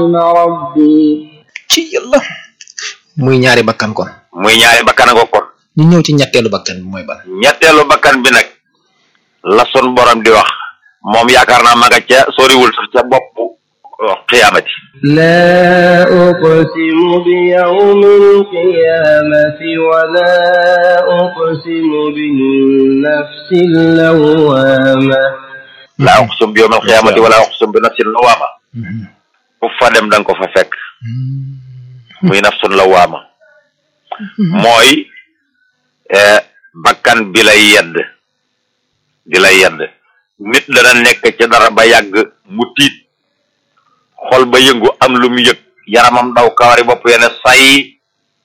ربي ci yàlla muy ñaari bakkan kon muy ñaari bakkan a ko kon ñu ñëw ci ñetteelu bakkan bi mooy ban ñetteelu bakkan bi nag la sun borom di wax moom yaakaar naa ma nga ca soriwul sax ca bopp xiyaamati لا أقسم بيوم القيامة ولا أقسم بالنفس اللوامة laa uqsum bi yawmal xiyaamati wala uqsum bi nafsin lawaama fu fa dem da nga ko fa fekk muy nafsun lawaama mooy eh, bakkan bi lay yedd di lay yedd nit dana nekk ci dara ba yàgg mu tiit xol ba yëngu am lu mu yëg yaramam daw kawari bopp yene say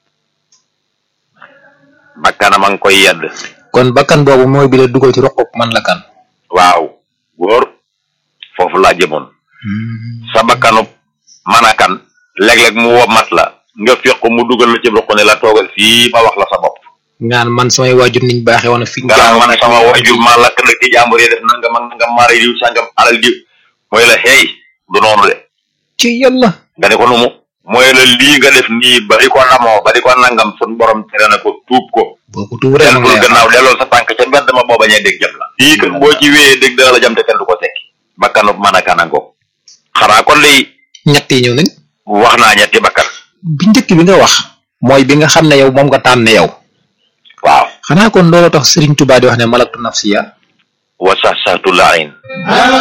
bakkanam a ngi koy yedd kon bakkan boobu mooy bi la dugal ci roqub man la kan waaw góor foofu laa jëmoon sa bakkanu manakan léeg-léeg mu womat la nga féq mu dugal la ci roq ne la toogal fii ma wax la sa bopp ngaan man samay waajur niñ baaxee woon fi nga naan man sama wajur ma lakk nag ci jàmbur yi def nangam ak nangam maari diw sangam alal diw mooy la xeey du noonu de ci yàlla nga ne ko numu mooy la lii nga def nii ba di ko namoo ba di ko nangam sun borom tere na ko tuub ko boo ko tuuree ma deltul ngay gannaaw delloo sa tànk ca mbedd ma boo bañee dégg jam la lii kat boo ci wéyee dégg dana la jam te kenn du ko tekki bakkanu mën a kanango xanaa kon day ñett yi ñëw nañ wax naa ñetti bakkan bi njëkk bi nga wax mooy bi nga xam ne yow moom nga tànn yow waaw xanaa kon loolu tax Serigne Touba di wax ne malaktu nafsiya wa sax saxtu laayin